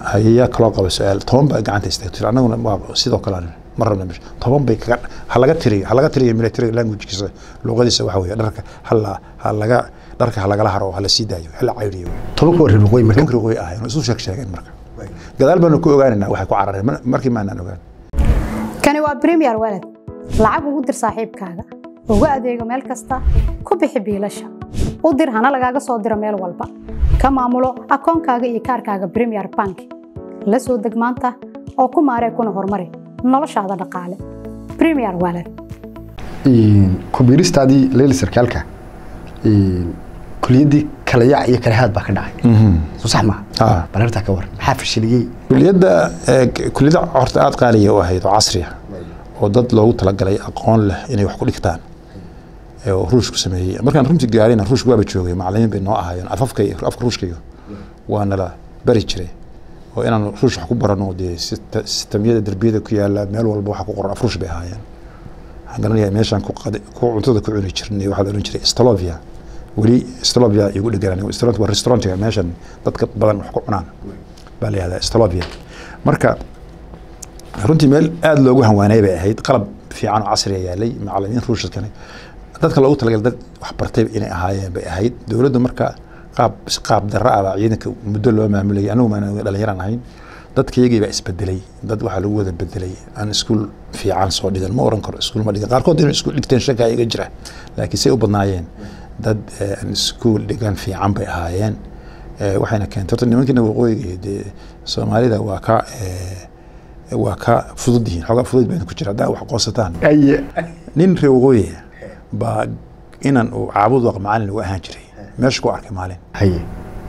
hayaa kaloo qaba su-aal toban baa gacanta istaagto annaguna waa sidoo kale aan ma rabna meesha toban bay kaga ha laga tiriyo ha laga tiriyo military languagekiisa luqadiisa waxa weeye dharka hala ha laga dharka ha lagala haro oo hala sii daayo hala cayriyo tobanka waa reer waqooyi marka tobankii waqooyi ahayn oo isu sheeg sheegeen marka gadaal baanu ku ogaanaynaa waxay ku carareen mar- markii maanaan ogaan kani waa premier walad lacag ugu dir saaxiibkaaga ugu adeego meel kasta ku bixi biilasha u dir hana lagaaga soo diro meel walba ka maamulo akoonkaaga iyo kaarkaaga premier bank la soo deg maanta oo ku maaree kuna horumari noloshaada dhaqaale premier walad kubiiristaadii leyli sarkaalka kuliyaddii kala yaac iyo kala haad baa ka dhacay soo sax maaha Ah. balartaa ka waran maxaa fashiliyey kuliyadda eh, kuliyadda horta aada qaaliya u ahayd oo casriya oo dad loogu talagalay aqoon leh inay wax ku dhigtaan ee oo ruushku sameeyey markaan runtii gaarina ruushku waaba joogay macallimiin bay noo ahaayeen afafka iyo- afka ruushkaiyo waa nala bari jiray oo inaan ruush wax ku barano dee sista- sistamyada derbiyada ku yaala meel walba waxa ku qoran af ruush bay ahaayeen waxaan garanayaa meeshaan ku qadi- ku cuntada ku cuni jirnay waxaa la ohan jiray stolovia weli stolovia igu dheganaan Stolovia waa restaurantiga meeshan dadka badan wax ku cunaan baa la yihahdaa stolovia marka runtii meel aada loogu hanwaanay bay ahayd qalab fiican oo casriya yaalay macallimiin ruushadkani dadka loogu talagalay dad wax bartay inay ahaayeen bay ahayd dowladdu marka qaab si qaab darra ah baa ciidanka muddo loo maamulayay anigu maan dhalinyaraan ahayn dadka iyagii baa isbedelay dad waxaa lagu wada bedelay aan iskuul fiican soo dhigan ma oran karo iskuul ma dhigan qaarkood inay iskuul dhigteen shaka iga jira laakiin say u badnaayeen dad eh, aan iskuul dhigan fiican bay ahaayeen Eh, waxayna keentay horta nimankiina waqooyiga iyo dee soomaalida waa ka eh, waa ka fudud yihiin xoogaa fudud bayna ku jira haddaa wax qoosataan aye nin reer waqooyi baa inan uu caabud waq macalin ugu ahaan jiray meesha ku arkay maalin haye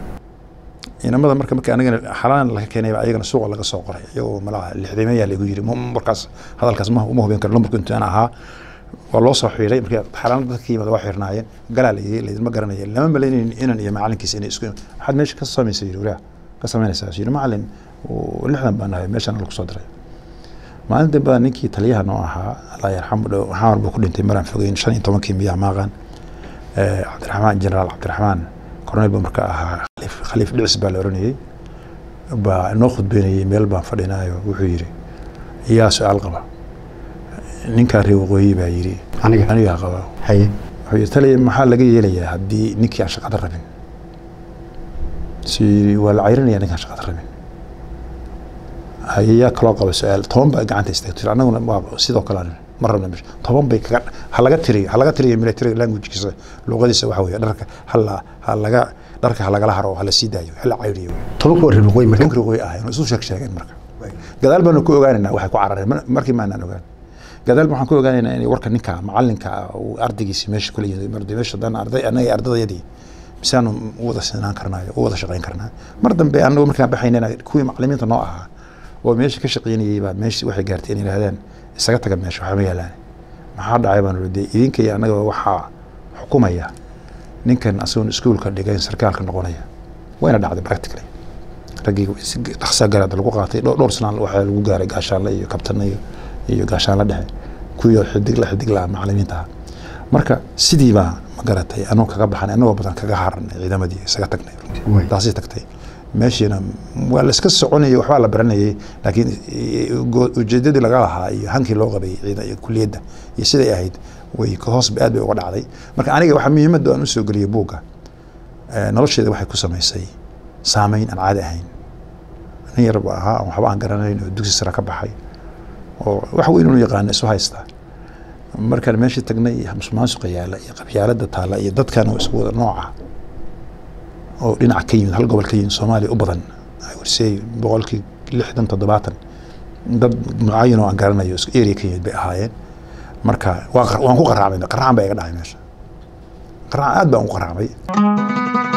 inamada marka marka anigana xalaan laga keenay baa ayagana suuqa laga soo qoray iyagoo malaha lixdameeyaa lagu yiri ma- markaas hadalkaas ma uma hubin karo lambarku intuu aan ahaa waa loo soo xiiray markii xalaan dadka ka yimid waa xirnaayeen galaa la yiri laydinma garanaya lama malaynayn inan iyo macalinkiisa inay isku waxaad meesha ka samaysay yiri walaah ka samaynaysaa yiri macalin oo lixdan baan nahay meeshaan lagu soo diray maalin dambe baa ninkii taliyaha noo ahaa allah yarxamu dhow xamar buu ku dhintay maraan fogeyn shan iyo tobankii miyaa maaqan Eh, cabdiraxmaan jenaraal cabdiraxmaan korneyl buu marka ahaa khaliif- khaliif dhicis baa la oranayey baa noo khudbeynayey meel baan fadhinaayo wuxuu yidhi yaa su-aal qaba ninkaa reer waqooyi baa yidhi aniga anigaa qaba haye wuxuu yidhi taliya maxaa laga yeelayaa haddii ninkii aan shaqada rabin si waa la cayrinaya ninkaan shaqada rabin hayaa kaloo qaba su-aal toban baa gacanta istaagto annaguna waa sidoo kale aan ma rabna meesha toban bay kaga ha laga tiriyo ha laga tiriyo military languagekiisa luqadiisa waxa weeye dharka hala ha laga dharka ha lagala haro oo hala sii daayo hala cayriyo tobanka waa reer waqooyi marka tobankii waqooyi ahayn oo isu sheeg sheegeen marka gadaal baanu ku ogaanaynaa waxay ku carareen mar- markii maanaan ogaan gadaal waxaan ku ogaanaynaa inay warka ninka macalinka ah uu ardaygiisi meesha kula yimid mar meesha haddaan arday annaga ardadayadii misaanu u wada sinaan karnaayo u wada shaqayn karnaa mar dambe annagu markaan baxaynana kuwii macalimiinta noo ahaa oo meesha ka shaqaynayay baa meesha waxay gaartay inay yidhahdeen isaga taga meesha waxba ma yaalaan maxaa dhacay baan ii idinka iyo annaga waxaa xukumaya ninkan asagoon iskuulka dhigayn sarkaalka noqonaya wayna dhacday practically raggii si dhaqsaa garaada lagu qaatay dhowr dhowr sanaan waxaa lagu gaaray gaashaanle iyo kabtanle iyo iyo gaashaanle dhexe kuwii xidig la xidig la macalimiinta ahaa marka sidii baa ma garatay anuu kaga baxan anagoo badan kaga haranay ciidamadii isaga tagnay runtii Way. taasay tagtay meeshiina waa la iska soconayay waxbaa la baranayay laakiin go- ujeedadii laga lahaa iyo hankii loo qabay ciidan iyo kuliyadda iyo siday ahayd way ka hoos aad bay uga dhacday marka aniga waxaa muhiimadda aan usoo geliyay buugga eh, nolosheeda waxay ku samaysay saameyn aan caadi ahayn nin yar buu ahaa aan waxba aan garanayn oo dugsi sare ka baxay oo wax weyn unu yaqaana isu haysta markaan meeshii tagnay iyo musuqmaasuqa yaala iyo qabyaalada taala iyo dadkan oo isku wada nooca oo dhinaca ka yimid hal gobol ka yimid soomaaliya u badan I would say boqolkii lixdan toddobaatan dad mucayin oo aan garanayo isku area ka yimid bay ahaayeen marka waa qar- waan ku qaraacmay qaracan baa iga dhacay meesha qaracan aad baan u qaraacmay